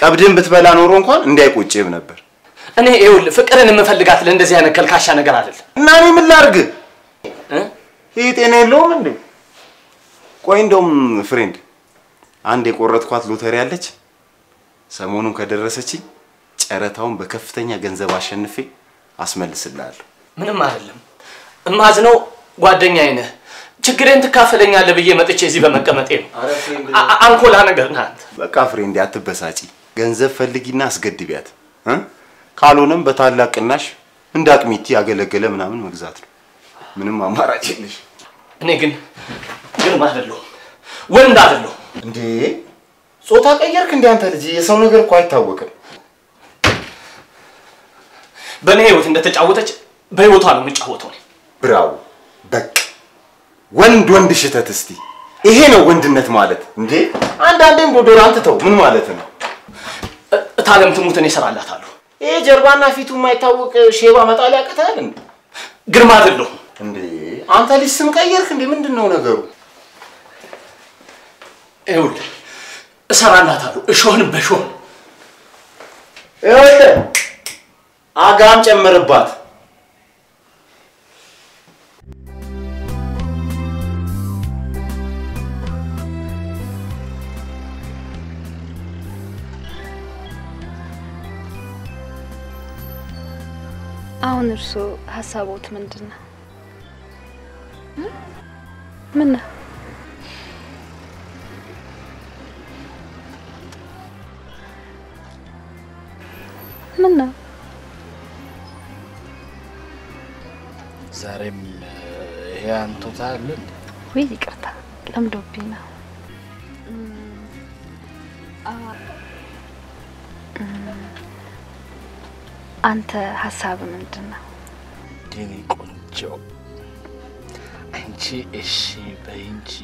ቀብድን ብትበላ ኖሮ እንኳን እንዳይቆጭህም ነበር። እኔ ይኸውልህ ፍቅርን የምፈልጋት ለእንደዚህ አይነት ከልካሻ ነገር አይደለም። እና እኔ ምን ላድርግ? እ? ይህ ጤና የለውም እንዴ? ቆይ እንደውም ፍሬንድ አንድ የቆረጥኳት ሎተሪ አለች። ሰሞኑን ከደረሰችኝ ጨረታውን በከፍተኛ ገንዘብ አሸንፌ አስመልስልሃለሁ። ምንም አይደለም። እማዝነው ጓደኛዬ ነህ። ችግሬን ትካፈለኛለህ ብዬ መጥቼ እዚህ በመቀመጤ ነው። አ- አ- አንኮላ ነገር ነህ አንተ። በቃ ፍሬንድ አትበሳጪ። ገንዘብ ፈልጊና አስገድቢያት እ? ካልሆነም በታላቅ ቅናሽ እንደ አቅሚቲ ያገለገለ ምናምን መግዛት ነው። ምንም አማራጭ የለሽ እኔ ግን ግርማ አይደለሁም፣ ወንድ አይደለሁም። እንዴ። ጾታ ቀየርክ እንዴ አንተ ልጅ? የሰው ነገር እኮ አይታወቅም። በእኔ ህይወት እንደተጫወተች በህይወቷ ነው የምጫወተው። እኔ ብራው በቃ ወንድ ወንድ ሽተት እስቲ ይሄ ነው ወንድነት ማለት እንዴ። አንዳንዴም ዶዶራንት ተው ምን ማለት ነው? እ- እታለም ትሙት እኔ እሰራላታለሁ። ይሄ ጀርባና ፊቱ የማይታወቅ ሼባ መጣል ያቅታል እንዴ? ግርማ አይደለሁም። እንዴ አንተ ልጅ ስም ቀየርክ እንዴ? ምንድን ነው ነገሩ? ይኸውልህ እሰራላታለሁ እሾህን በሾህ ይኸውልህ አጋም ጨምርባት። አሁን እርስዎ ሀሳቦት ምንድን ነው? እ? ምን ነው? ምን ነው? ዛሬም ይሄ አንቱታ አለ እንዴ? ወይ ይቅርታ ለምዶብኝ ነው። እም፣ አ- እም፣ አንተ ሀሳብ ምንድን ነው? የኔ ቆንጆ አንቺ እሺ በይ እንጂ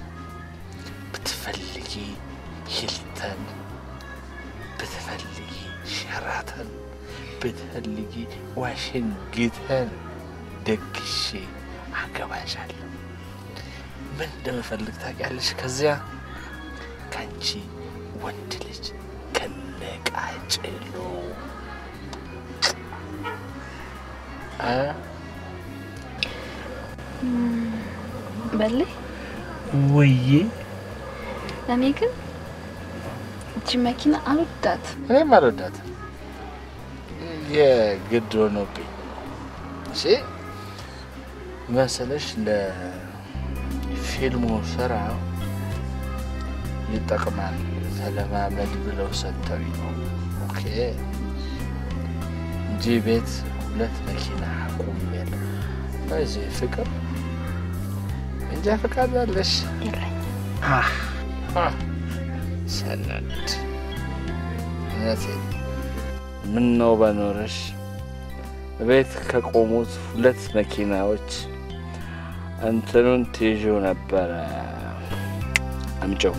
ብትፈልጊ ሂልተን፣ ብትፈልጊ ሸራተን፣ ብትፈልጊ ዋሽንግተን ደግሼ አገባሻለሁ። ምን እንደምፈልግ ታውቂያለሽ? ከዚያ ከአንቺ ወንድ ልጅ ከነቃጭሎ አ በልህ ውዬ እኔ ግን እቺ መኪና አልወዳት። እኔም አልወዳትም። የግድ ሆኖብኝ እሺ መሰለሽ ለፊልሙ ስራ ይጠቅማል ተለማመድ ብለው ሰጥተውኝ ነው። ኦኬ እንጂ ቤት ሁለት መኪና አቁሜያለሁ። በዚህ ፍቅር እንጃ ፈቃድ አለሽ? የለኝም። አህ አህ፣ ሰነድ እውነቴን ምን ነው በኖረሽ ቤት ከቆሙት ሁለት መኪናዎች እንትኑን ትይዥው ነበረ። አምጪው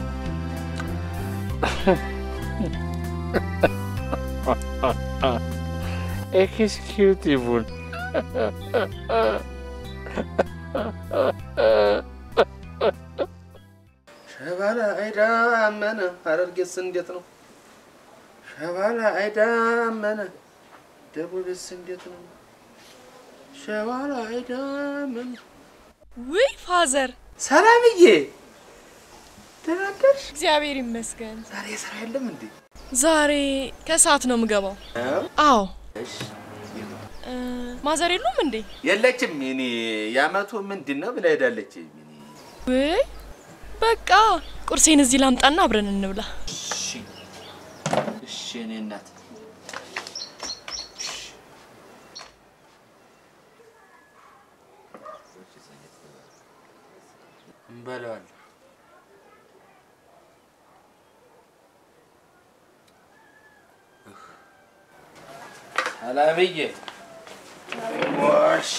ኤክስኪዩቲቭን ሸባላ አይዳ አመነ ሐረርጌስ እንዴት ነው? ሸባላ አይዳ አመነ ደቡብስ እንዴት ነው? ሸባላ አይዳ አመነ ውይ ፋዘር፣ ሰላምዬ ደህና አደርሽ? እግዚአብሔር ይመስገን። ዛሬ ስራ የለም እንዴ? ዛሬ ከሰዓት ነው የምገባው። አዎ። እ፣ ማዘር የሉም እንዴ? የለችም። እኔ የአመቱ ምንድን ነው ብላ ሄዳለች። ውይ በቃ ቁርሴን እዚህ ላምጣና አብረን እንብላ። እሺ እሺ፣ እኔ እናት እንበለዋለን። ሰላምዬ ወሽ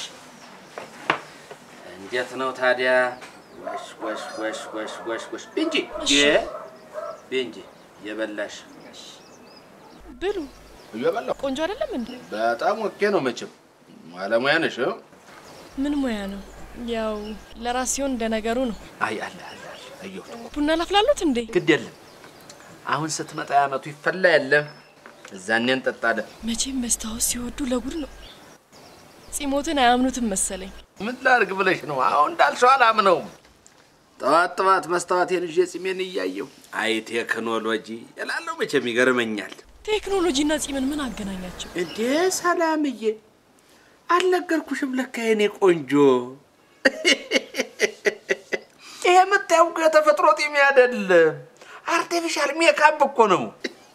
እንዴት ነው ታዲያ? ወሽ ወሽ ወሽ ወሽ ወሽ ወሽ ብንጂ ብንጂ የበላሽ ብሉ። እየበላሁ ቆንጆ አይደለም እንዴ? በጣም ኦኬ ነው። መቼም ባለሙያ ነሽ። እ? ምን ሙያ ነው? ያው ለራስ ሲሆን እንደ ነገሩ ነው። አይ አለ አለ አለ አየሁት። ቡና ላፍላሉት እንዴ? ግድ የለም አሁን ስትመጣ ያመቱ ይፈላ የለም እዛኔ እንጠጣለን። መቼም መስታወት ሲወዱ ለጉድ ነው። ጺሞትን አያምኑትም መሰለኝ። ምን ላድርግ ብለሽ ነው? አሁን እንዳልሽው አላምነውም። ጠዋት ጠዋት መስታወቴን ይዤ ጺሜን እያየሁ አይ ቴክኖሎጂ እላለሁ። መቼም ይገርመኛል። ቴክኖሎጂና ጺምን ምን አገናኛቸው? እንዴ ሰላምዬ፣ አልነገርኩሽም? ለካ የኔ ቆንጆ ይሄ የምታየው እኮ የተፈጥሮ ጢም አይደለም፣ አርቲፊሻል ሜካፕ እኮ ነው።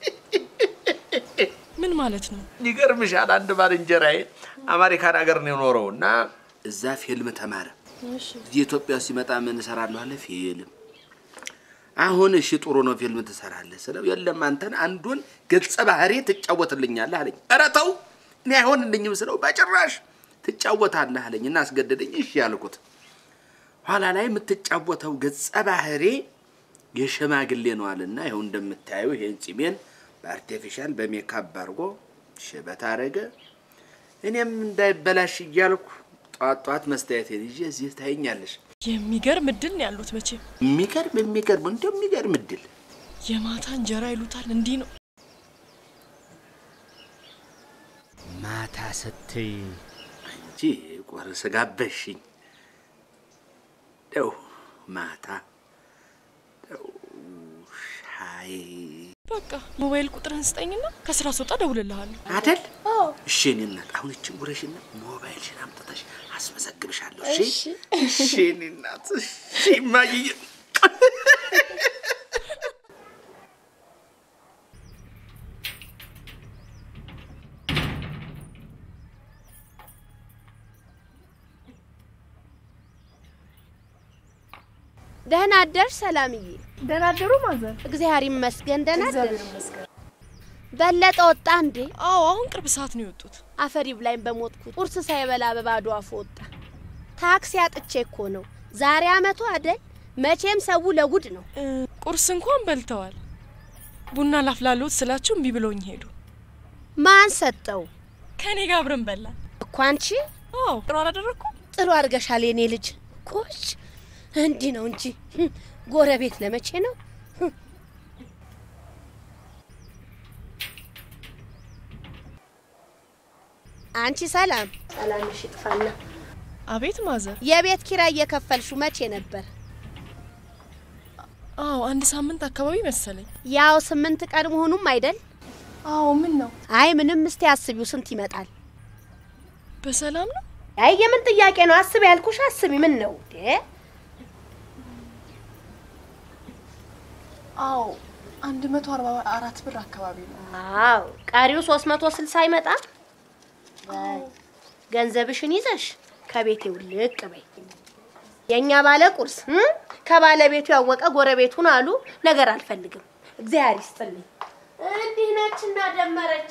ምን ማለት ነው? ይገርምሻል፣ አንድ ባልንጀራዬ አሜሪካን ሀገር ነው የኖረው እና እዛ ፊልም ተማረ። እዚህ ኢትዮጵያ ሲመጣ ምን እሰራለሁ አለ ፊልም። አሁን እሺ ጥሩ ነው ፊልም ትሰራለህ ስለው የለም አንተን አንዱን ገጸ ባህሪ ትጫወትልኛለህ አለኝ። ኧረ ተው እኔ አይሆንልኝም ስለው በጭራሽ ትጫወታለህ አለኝ እና አስገደደኝ። እሺ ያልኩት ኋላ ላይ የምትጫወተው ገጸ ባህሪ የሽማግሌ ነው አለና ይኸው እንደምታየው ይሄን ጺሜን በአርቲፊሻል በሜካፕ አድርጎ ሽበት አረገ። እኔም እንዳይበላሽ እያልኩ ጧት ጧት መስተያየቴን ይዤ እዚህ ታይኛለሽ። የሚገርም እድል ነው ያሉት። መቼም የሚገርም የሚገርም እንደው የሚገርም እድል የማታ እንጀራ ይሉታል። እንዲህ ነው። ማታ ስትይ አንቺ ቁርስ ጋበሽኝ። ደው ማታ ደው ሻይ በቃ ሞባይል ቁጥርህን ስጠኝና ከስራ ስወጣ እደውልልሃለሁ። አደል? እሺ እኔ እናት አሁን እችን ጉረሽና ሞባይልሽን አምጥተሽ አስመዘግብሻለሁ። እሺ እሺ እኔ እናት እሺ እማዬ ደህና አደርሽ ሰላምዬ። ደህና አደሩ ማዘር። እግዚአብሔር ይመስገን ደህና እግዚአብሔር አደርሽ። ይመስገን። በለጠ ወጣ እንዴ? አዎ አሁን ቅርብ ሰዓት ነው የወጡት። አፈሪ ብላኝ በሞትኩት። ቁርስ ሳይበላ በባዶ አፉ ወጣ። ታክሲ አጥቼ እኮ ነው። ዛሬ አመቱ አደል? መቼም ሰው ለጉድ ነው። እ፣ ቁርስ እንኳን በልተዋል። ቡና ላፍላለሁት ስላቸው እምቢ ብለውኝ ሄዱ። ማን ሰጠው ከኔ ጋር አብረን በላን። እኮ አንቺ? አዎ ጥሩ አላደረግኩም? ጥሩ አድርገሻል የኔ ልጅ። ኮሽ እንዲህ ነው እንጂ ህም፣ ጎረቤት ለመቼ ነው? ህም። አንቺ ሰላም ሰላምሽ ይጥፋና አቤት ማዘር። የቤት ኪራይ እየከፈልሹ መቼ ነበር? አዎ አንድ ሳምንት አካባቢ መሰለኝ። ያው ስምንት ቀን መሆኑም አይደል? አዎ ምን ነው? አይ ምንም። እስቲ አስቢው ስንት ይመጣል? በሰላም ነው? አይ የምን ጥያቄ ነው? አስቢ ያልኩሽ አስቢ። ምን ነው እንዴ? አዎ አንድ መቶ አርባ አራት ብር አካባቢ ነው። አዎ ቀሪው ሶስት መቶ ስልሳ አይመጣም? በይ ገንዘብሽን ይዘሽ ከቤቴ ውልቅ በይ። የእኛ ባለ ቁርስ እም? ከባለቤቱ ያወቀ ጎረቤቱን አሉ ነገር አልፈልግም። እግዚአብሔር ይስጥልኝ። እንዲህ ነች እና ደመረች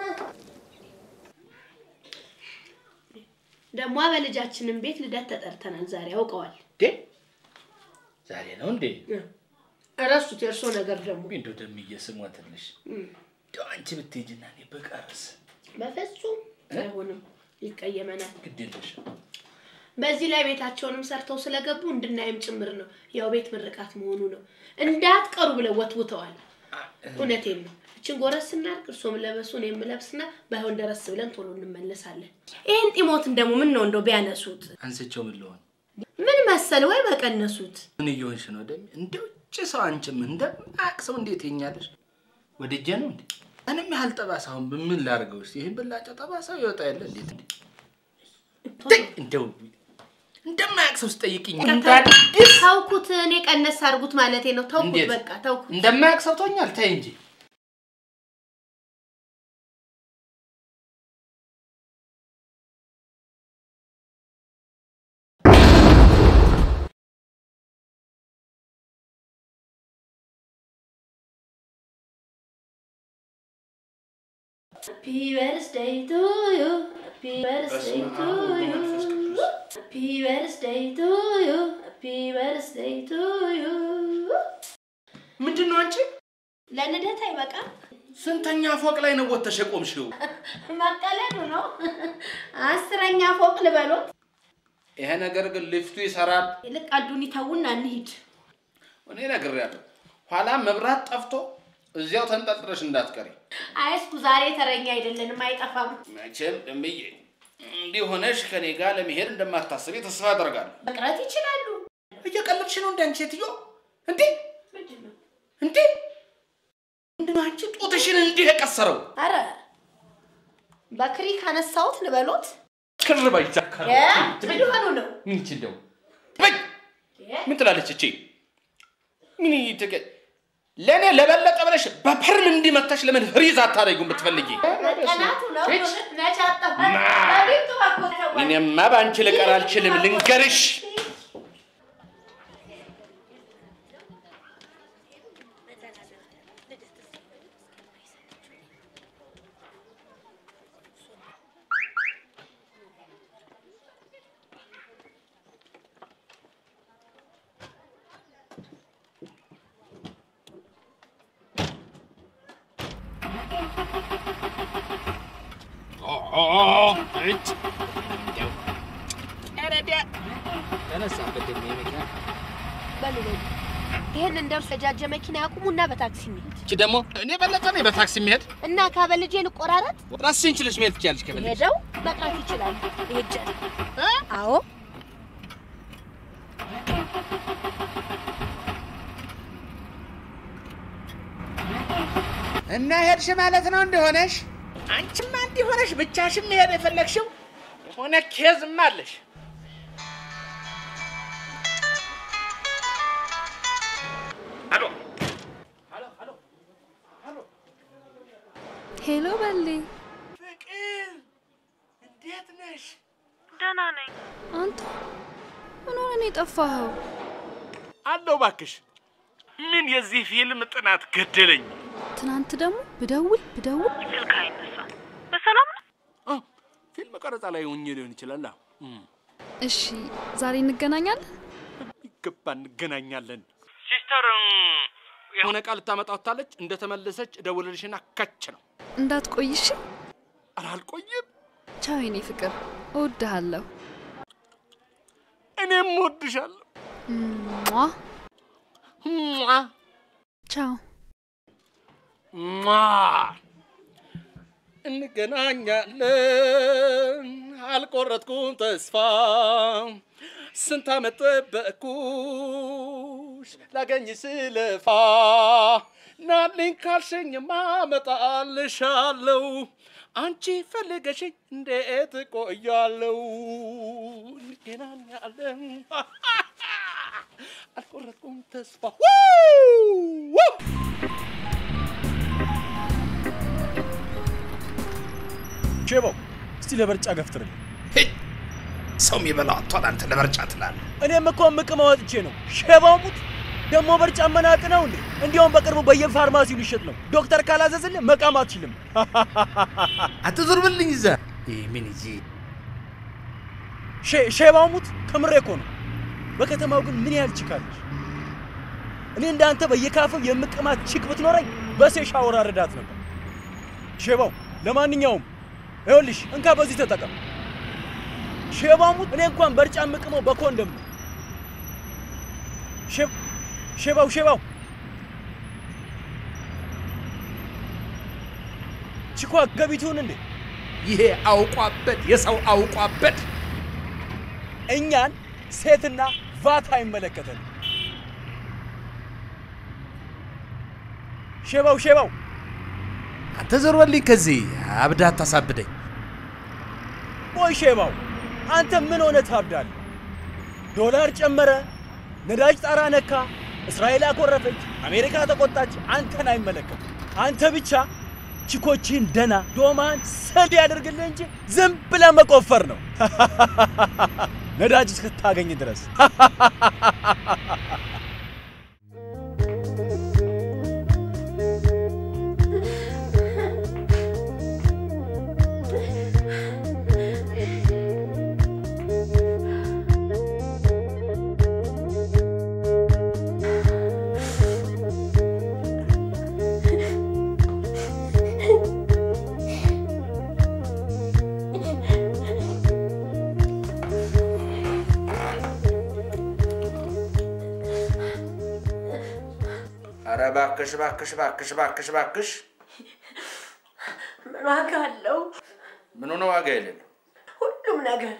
ደግሞ በልጃችንም ቤት ልደት ተጠርተናል። ዛሬ ያውቀዋል። እንዴ ዛሬ ነው እንዴ? እረሱት። የእርሶ ነገር ደግሞ እንደው ደምዬ ስሞትልሽ እንደው አንቺ ብትሄጂና እኔ በቀርስ በፍጹም አይሆንም፣ ይቀየመናል። ግድ የለሽም። በዚህ ላይ ቤታቸውንም ሰርተው ስለገቡ እንድናይም ጭምር ነው። ያው ቤት ምርቃት መሆኑ ነው። እንዳትቀሩ ብለው ወትውተዋል። እውነቴን ነው። እችን ጎረስ ስናርግ እርሶም ለበሱ እኔም የምለብስና ባይሆን ደረስ ብለን ቶሎ እንመለሳለን። ይህን ጢሞትን ደግሞ ምን ነው እንደው ቢያነሱት አንስቼው ምን ልሆን? ምን መሰል ወይ በቀነሱት። ምን እየሆንሽ ነው ደም? እንደው ውጭ ሰው አንቺም እንደማያውቅ ሰው እንዴት ይኛለሽ? ወድጄ ነው እንዴ? እኔም ያህል ጠባሳ አሁን ምን ላድርገው? እስኪ ይህን ብላጨው ጠባሳው ይወጣ የለ እንዴት እንዴ? ተይ፣ እንደው እንደማያውቅ ሰው ስጠይቅኝ ተውኩት። እኔ ቀነስ አድርጉት ማለቴ ነው። ተውኩት፣ እንዴት? በቃ ተውኩት። እንደማያውቅ ሰው ተኛል። ተይ እንጂ Happy birthday to you. Happy birthday to you. Happy birthday to you. Happy birthday to you. ምንድን ነው አንቺ? ለልደት አይበቃም? ስንተኛ ፎቅ ላይ ነው ወጥተሽ የቆምሽው? መቀለዱ ነው። አስረኛ ፎቅ ልበሎት። ይሄ ነገር ግን ሊፍቱ ይሰራል። ይልቅ ቀልዱን ይተውና እንሂድ። እኔ ነግሬያለሁ። ኋላ መብራት ጠፍቶ እዚያው ተንጠልጥለሽ እንዳትቀሪ። አይስኩ ዛሬ ተረኛ አይደለንም፣ አይጠፋም። መቼም እምዬ እንዲህ ሆነሽ ከኔ ጋር ለመሄድ እንደማታስቢ ተስፋ አደርጋለሁ። መቅረት ይችላሉ። እየቀለድሽ ነው እንደ አንቺ ሴትዮ? እንዴ እንዴ ምንድን ነው አንቺ ጡትሽን እንዲህ የቀሰረው? አረ በክሪ ካነሳሁት ልበሎት። ክር በይ ዛካራ። እ? ምን ሆኑ ነው? ምን ይቺ እንደው በይ ምን ትላለች እቺ? ምን ይተከ ለእኔ ለበለጠ ብለሽ በፐርም እንዲመታሽ ለምን ፍሪዝ አታደርጊውም ብትፈልጊ? መቀናቱ ነው። እች! ነጭ አጠፋ ማ! በቤቱ በኩል ተጓዘ። እኔማ በአንቺ ልቀር አልችልም፣ ልንገርሽ። በሉ በሉ ይህን እንደርሰጃጀ መኪና ያቁሙና በታክሲ እንሂድ እቺ ደግሞ እኔ በለጠ ነኝ በታክሲ የሚሄድ እና ካበልጄ ልቆራረጥ ራስሽን ችለሽ መሄድ ትችያለሽ ከፈለግሽ። ሄደው መቅረት ይችላሉ። ይሄጃል። አዎ እና ሄድሽ ማለት ነው እንደሆነሽ? አንቺማ እንዲሆነሽ ብቻሽን መሄድ የፈለግሽው የሆነ ኬዝም አለሽ። አሎ ሄሎ በሌ፣ ፍቅር እንዴት ነሽ? ደህና ነኝ። አንተ ምን ሆነ ነው የጠፋኸው? አለው እባክሽ። ምን የዚህ ፊልም ጥናት ገደለኝ። ትናንት ደግሞ ብደውል ብደውል ስልክ አይነሳም። በሰላም ነው? ፊልም ቀረጻ ላይ ሆኜ ሊሆን ይችላል። እሺ፣ ዛሬ እንገናኛለን። ይገባ እንገናኛለን። ሲስተር የሆነ ቃል ልታመጣ ወጥታለች። እንደተመለሰች እደውልልሽና ከች ነው። እንዳትቆይሽ። ኧረ አልቆይም። ቻው የኔ ፍቅር፣ እወድሃለሁ። እኔም እወድሻለሁ። ሟ ሟ ቻው። ሟ እንገናኛለን። አልቆረጥኩም ተስፋ ስንት ዓመት ጠበቅኩሽ ላገኝ ስለፋ ናልኝ ካልሽኝማ እመጣልሻለሁ አንቺ ፈልገሽኝ እንዴት እቆያለሁ? እንገናኛለን። አልቆረጥኩም ተስፋ ው! ሼባው እስቲ ለበርጫ ገፍትርልኝ። ሰው የሚበላው አቷል። አንተ ለመርጫ ትላለህ። እኔም እኮ ምቅም አወጥቼ ነው። ሼባው ሙት ደግሞ በርጫ መናቅ ነው እንዴ? እንዲያውም በቅርቡ በየፋርማሲው ሊሸጥ ነው። ዶክተር ካላዘዝልህ መቃም አትችልም። አትዞርብልኝ እዛ ምን ይዤ ሼ- ሼባው ሙት ከምሬ እኮ ነው። በከተማው ግን ምን ያህል ቺክ አለች? እኔ እንዳንተ በየካፌው የምቅማት ቺክ ብትኖረኝ በሴ ሻወር አረዳት ነበር። ሼባው ለማንኛውም ይኸውልሽ እንካ በዚህ ተጠቀም። ሼባው ሙት እኔ እንኳን በርጫ የምቅመው በኮንደም ነው። ሼ- ሼባው ሼባው ቺኳ ገቢቱን እንዴ ይሄ አውቋበት የሰው አውቋበት እኛን ሴትና ቫት አይመለከተንም። ሼባው ሼባው አንተ ዞር በልኝ ከዚህ አብዳ አታሳብደኝ። ቆይ ሼባው አንተ ምን ሆነ ታብዳለህ? ዶላር ጨመረ፣ ነዳጅ ጣራ ነካ፣ እስራኤል አኮረፈች፣ አሜሪካ ተቆጣች። አንተን አይመለከትም። አንተ ብቻ ቺኮችህን ደና ዶማን ሰድ ያደርግልህ እንጂ ዝም ብለህ መቆፈር ነው ነዳጅ እስክታገኝ ድረስ። እባክሽ እባክሽ እባክሽ እባክሽ እባክሽ ምን ዋጋ አለው? ምን ሆነ ዋጋ የሌለው ሁሉም ነገር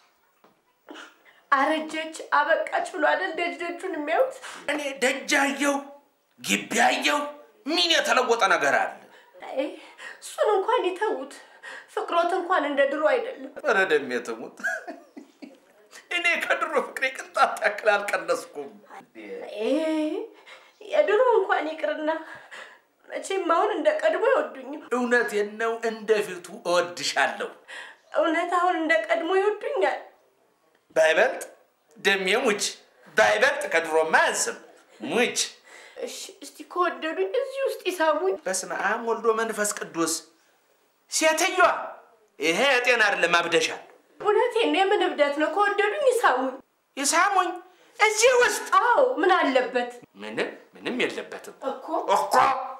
አረጀች አበቃች ብሎ አይደል ደጅ ደጁን የሚያዩት? እኔ ደጅ አየው ግቢ አየው ምን የተለወጠ ነገር አለ? አይ እሱን እንኳን ይተዉት። ፍቅሮት እንኳን እንደ ድሮ አይደለም። ኧረ ደሜ ትሙት እኔ ከድሮ ፍቅሬ ቅንጣት ያክል አልቀነስኩም። አይ የድሮ እንኳን ይቅርና መቼም አሁን እንደ ቀድሞ አይወዱኝም። እውነቴን ነው፣ እንደፊቱ እወድሻለሁ። እውነት አሁን እንደ ቀድሞ ይወዱኛል። ባይበልጥ ደሜ ሙች፣ ባይበልጥ ከድሮማ አያንስም። ሙች እሺ እስቲ ከወደዱኝ እዚህ ውስጥ ይሳሙኝ። በስመ አብ ወልዶ መንፈስ ቅዱስ። ሴትዮዋ ይሄ የጤና አይደለም፣ አብደሻል። እውነቴን ነው። የምን እብደት ነው? ከወደዱኝ ይሳሙኝ። ይሳሙኝ እዚህ ውስጥ። አዎ ምን አለበት ምንም ምንም የለበትም እኮ እኮ።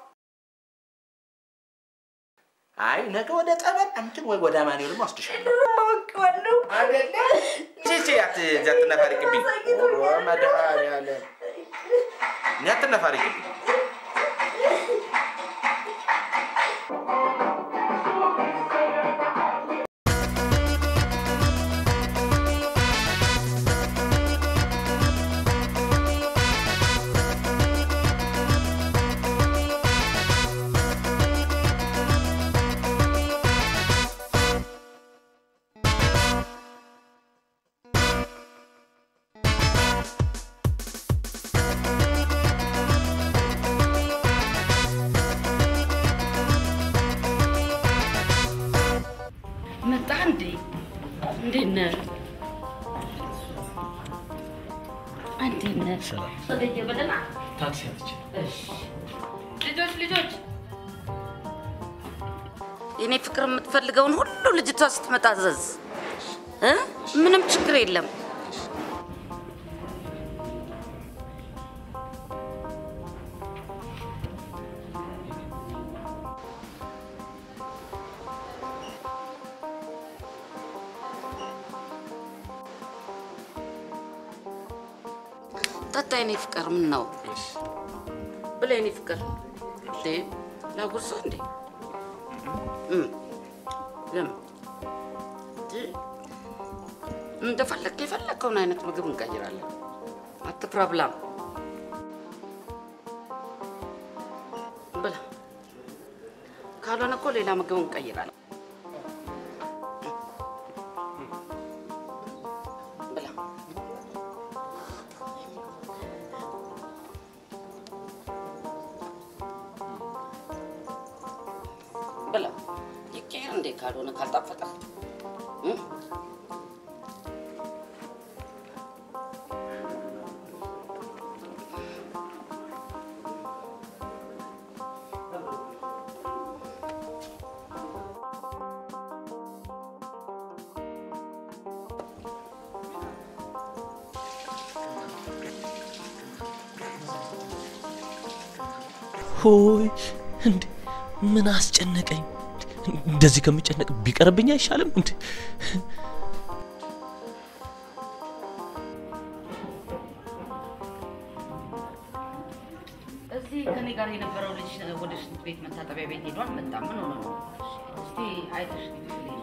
አይ ነገ ወደ ጠበል አንቺን ወይ ወደ አማኑኤልም ወስድሻለሁ። አውቄዋለሁ። አይደለ? ቺቺ አትነፋሪቅብኝ። መድኃኒዓለም እኔ አትነፋሪቅብኝ። መጣ እንዴ? እንዴት ነህ? እንዴት ነህ? ወደየ በደህና ታክሲ አለች። እሺ። ልጆች ልጆች፣ የኔ ፍቅር የምትፈልገውን ሁሉ ልጅቷ ስትመጣ አዘዝ እ ምንም ችግር የለም። ጠጣ የኔ ፍቅር። ምን ነው ብላ የኔ ፍቅር። እንዴ ላጉርሰው እንዴ? እም፣ ለምን እንዴ? እንደፈለግ የፈለግከውን አይነት ምግብ እንቀይራለን። አትፍራ፣ ብላ ብላ። ካልሆነ እኮ ሌላ ምግብ እንቀይራለን። ብላ ብላ። ይቀየር እንዴ ካልሆነ ካልጣፈጠ እም? ሆይ እንዴ ምን አስጨነቀኝ? እንደዚህ ከሚጨነቅ ቢቀርብኝ አይሻልም እንዴ? እዚህ ከኔ ጋር የነበረው ልጅ ወደ ሽንት ቤት መታጠቢያ ቤት ሄዷል። መጣ። ምን ሆነ ነው? እስቲ አይተሽ ንገሪኝ።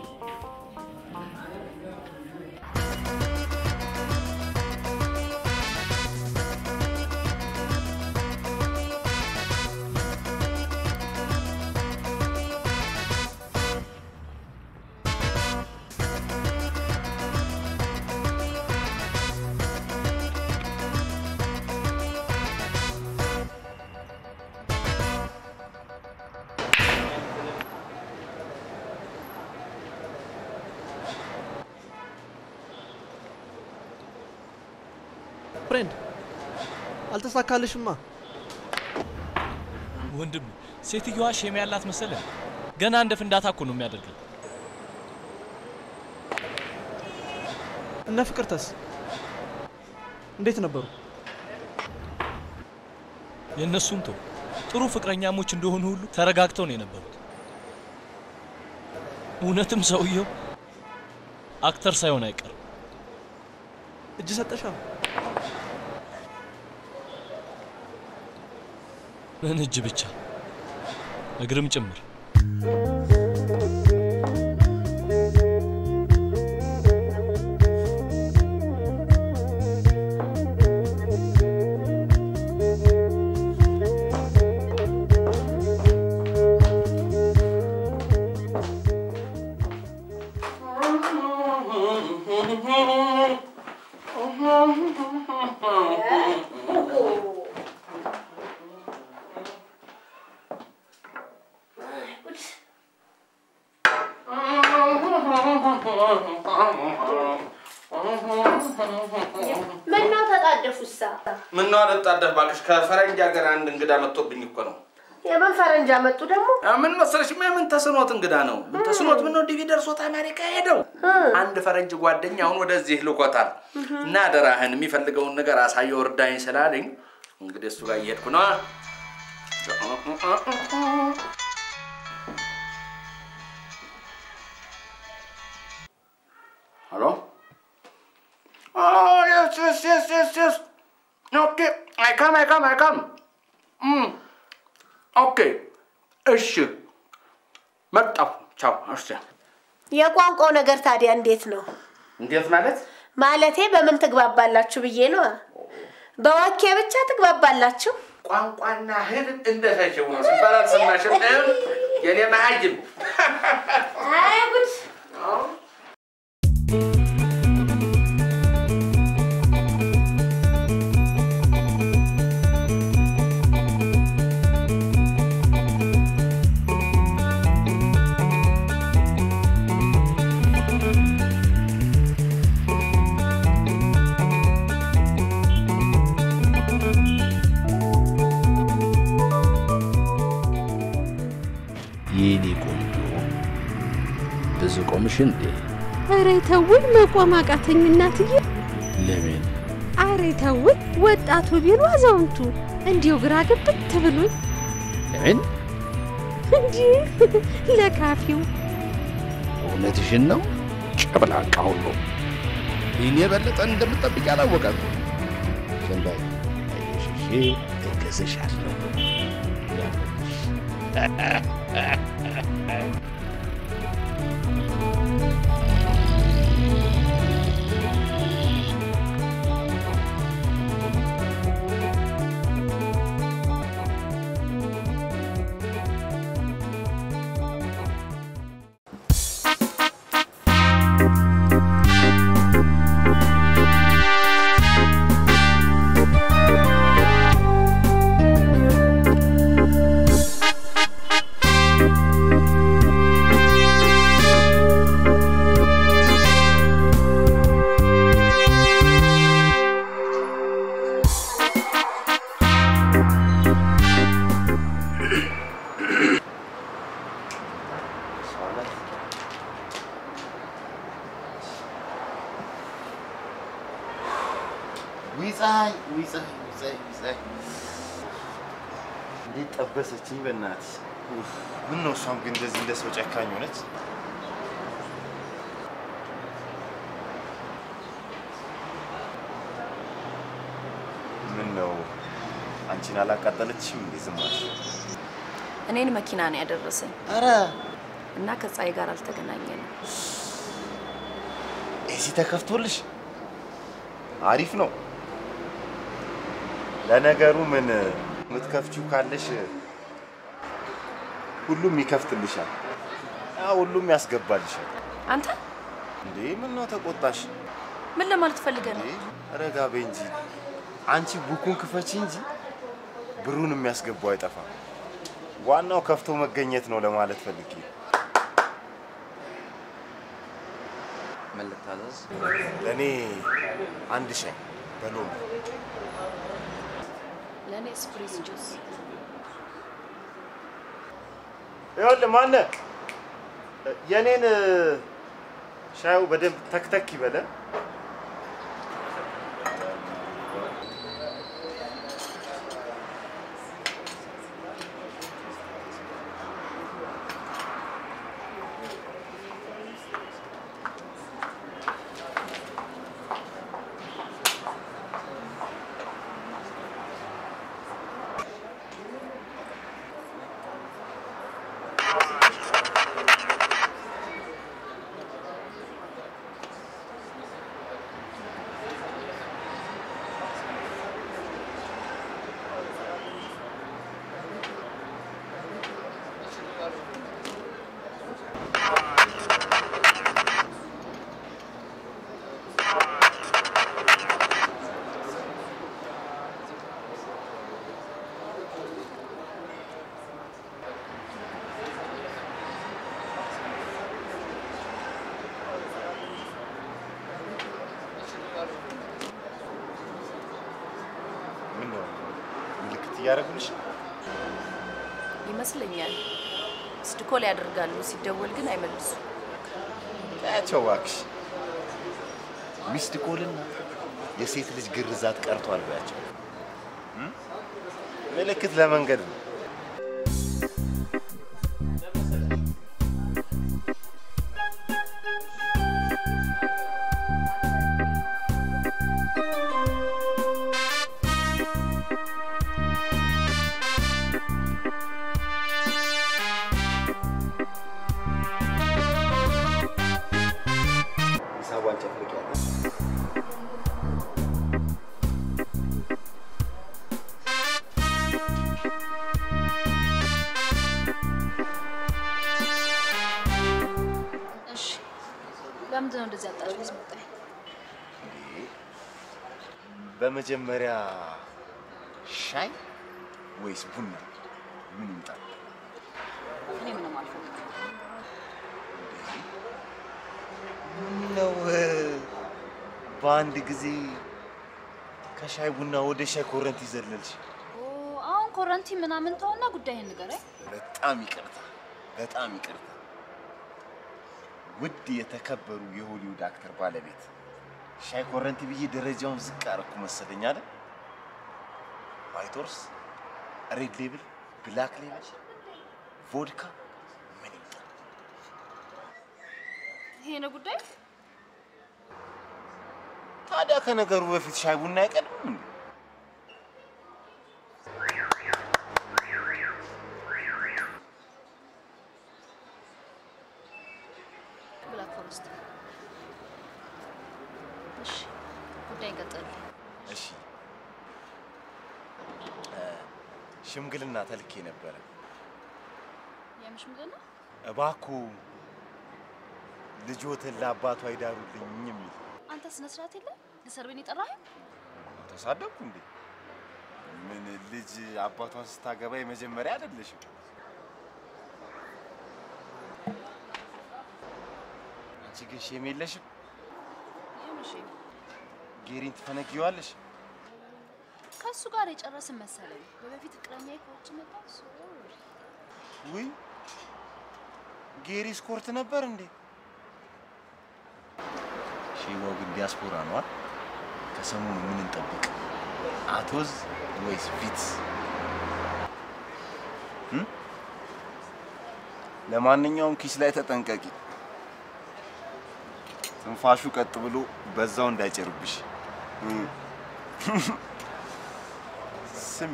ፍሬንድ አልተሳካልሽማ። ወንድም ሴትዮዋ ሼም ያላት መሰለ። ገና እንደ ፍንዳታ እኮ ነው የሚያደርገው። እነ ፍቅርተስ እንዴት ነበሩ? የእነሱም ተው ጥሩ ፍቅረኛሞች እንደሆኑ ሁሉ ተረጋግተው ነው የነበሩት። እውነትም ሰውየው አክተር ሳይሆን አይቀርም። እጅ ሰጠሻ? ምን እጅ ብቻ እግርም ጭምር። ምነው ተጣደፉሳ? ምነው አልጣደፍ እባክሽ፣ ከፈረንጅ ሀገር አንድ እንግዳ መጥቶብኝ እኮ ነው። የምን ፈረንጅ አመጡ ደግሞ? ምን መሰለሽ፣ ምን ተስኖት እንግዳ ነው። ምን ተስኖት ምን ነው ዲቪ ደርሶት አሜሪካ ሄደው አንድ ፈረንጅ ጓደኛ አሁን ወደዚህ ልኮታል እና አደራህን የሚፈልገውን ነገር አሳየው እርዳኝ ስላለኝ እንግዲህ እሱ ጋር እየሄድኩ ነው። ሄሎ Oh, yes, yes, yes, yes, yes. Okay, I come, I come, I come. Mm. Okay. እሺ መጣሁ። ቻው። እሺ የቋንቋው ነገር ታዲያ እንዴት ነው? እንዴት ማለት? ማለቴ በምን ትግባባላችሁ ብዬ ነው። በወኬ ብቻ ትግባባላችሁ? ቋንቋና ህልም እንደተሸው ነው ሲባል አልሰማሽም? የኔ መሀይም አይ ጉድ! የኔ ቆንጆ ብዙ ቆምሽ እንዴ? ኧረ ተውኝ፣ መቆም አቃተኝ እናትዬ። ለምን? ኧረ ተውኝ፣ ወጣቱ ቢሉ አዛውንቱ እንዲሁ ግራ ግብት ብሎኝ ለምን? እንጂ ለካፊው እውነትሽን ነው? ጨብላቃ ሁሉ ይህን የበለጠ እንደምጠብቅ ያላወቃት ዝም በይ። አይሽሽ እገዝሻለሁ። ውይ ፀሐይ፣ ውይ ፀሐይ፣ ውይ ፀሐይ፣ ውይ ፀሐይ። እንዴት ጠበሰችኝ በእናትሽ። ኡፍ፣ ምን ነው እሷም ግን እንደዚህ እንደ ሰው ጨካኝ ሆነች። ምን ነው አንቺን አላቃጠለችሽም እንዴ? ዝም አልሽ? እኔን መኪና ነው ያደረሰኝ ኧረ እና ከፀሐይ ጋር አልተገናኘንም። እዚህ ተከፍቶልሽ አሪፍ ነው። ለነገሩ ምን የምትከፍቺው ካለሽ ሁሉም ይከፍትልሻል፣ ያ ሁሉም ያስገባልሻል። አንተ እንዴ ምን ነው ተቆጣሽ? ምን ለማለት ፈልገህ ነው? ረጋ በይ እንጂ አንቺ ቡኩን ክፈቺ እንጂ ብሩን የሚያስገባው አይጠፋም። ዋናው ከፍቶ መገኘት ነው ለማለት ፈልጌ። ምን ልታዘዝ? ለእኔ አንድ ሻይ በሎሚ ለእኔ ስፕሪስ ጁስ። ይኸውልህ ማነህ የኔን ሻዩ በደንብ ተክተክ ይበለ። እያደረጉልሽ ይመስለኛል። ሚስድ ኮል ያደርጋሉ፣ ሲደወል ግን አይመልሱ። ታያቸው እባክሽ። ሚስድ ኮልና የሴት ልጅ ግርዛት ቀርቷል በያቸው። እም? ምልክት ለመንገድ ነው። ሂሳቧን ጨፍልቂያለሽ። እሺ፣ ለምንድን ነው እንደዚህ አጣጭ መጣኝ? በመጀመሪያ ሻይ ወይስ ቡና? ምን ይምጣል? እኔ ምንም አልፈልግም። ነው በአንድ ጊዜ ከሻይ ቡና ወደ ሻይ ኮረንቲ ዘለልሽ? ኦ፣ አሁን ኮረንቲ ምናምን ተውና ጉዳይህን ንገረኝ። በጣም ይቅርታ፣ በጣም ይቅርታ። ውድ የተከበሩ የሆሊውድ አክተር ባለቤት ሻይ ኮረንቲ ብዬ ደረጃውን ዝቅ አደረኩ መሰለኝ አይደል? ዋይት ሆርስ፣ ሬድ ሌብል፣ ብላክ ሌብል፣ ቮድካ ምን ይምጣል? ይሄ ነው ጉዳይ። ታዲያ ከነገሩ በፊት ሻይ ቡና አይቀድምም እንዴ? ብላክ ፎረስት። እሺ፣ ጉዳይ ቀጥል። እሺ እ፣ ሽምግልና ተልኬ ነበረ። የምሽ ምንድን ነው? እባክዎ ልጆትን ለአባቷ ይዳሩልኝ የሚል አንተ ስነ ስርዓት የለ ልሰርብን የጠራኸኝ? ተሳደብኩ እንዴ? ምን ልጅ አባቷን ስታገባ የመጀመሪያ አይደለሽም። አንቺ ግን ሼም የለሽም። የምሽ ጌሪን ትፈነጊዋለሽ። ከእሱ ጋር የጨረስን መሰለኝ። በበፊት ፍቅረኛ ከውጭ መጣ። ሶሪ ውይ ጌሪ ስኮርት ነበር እንዴ? ሼባው ግን ዲያስፖራ ነው አይደል? ከሰሞኑ ምን እንጠብቅ? አቶዝ ወይስ ቪትስ? እም? ለማንኛውም ኪስ ላይ ተጠንቀቂ። ትንፋሹ ቀጥ ብሎ በዛው እንዳይጭርብሽ። እም። ስሚ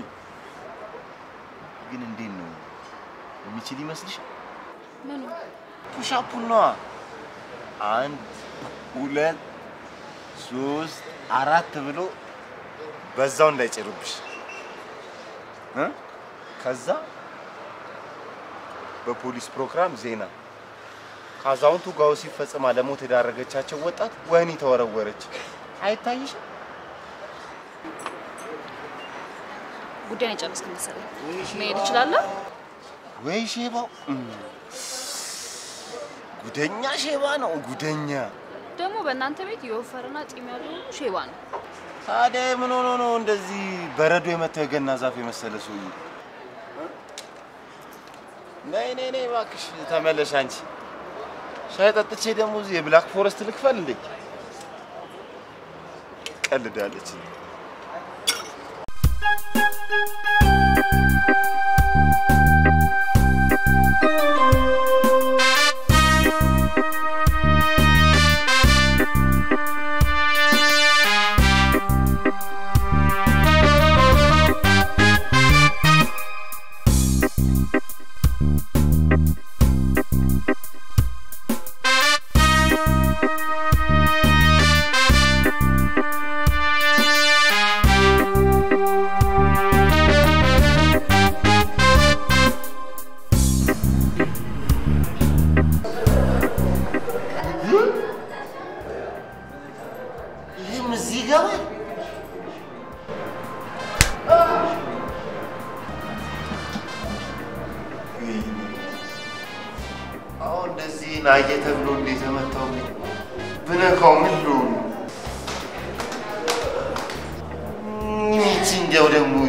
ግን እንዴት ነው የሚችል ይመስልሻል? ምኑ ፑሻፑን ነዋ። አንድ ሁለት ሶስት አራት ብሎ በዛው እንዳይጭርብሽ እ? ከዛ በፖሊስ ፕሮግራም ዜና ከአዛውንቱ ጋር ሲፈጽማ ለሞት የዳረገቻቸው ወጣት ወህኒ ተወረወረች። አይታይሽም? ጉዳይን የጨረስክ መሰለኝ። መሄድ እችላለሁ? ወይ ሼባው እም፣ ጉደኛ ሼባ ነው ጉደኛ። ደግሞ በእናንተ ቤት የወፈረና ጢም ያለው ሁሉ ሼባ ነው። ታዲያ ምን ሆኖ ነው እንደዚህ በረዶ የመታው የገና ዛፍ የመሰለ ሰውዬ? ነይ ነይ ነይ እባክሽ ተመለሽ አንቺ። ሻይ ጠጥቼ ደግሞ እዚህ የብላክ ፎረስት ልክፈል እንዴ? ቀልዳለች። ይህም እዚህ ይገባል። አሁን እንደዚህ ናየ ተብሎ እንዴት ተመታው? ብነካው ምን ልሆን? ይህች እንዲያው ደግሞ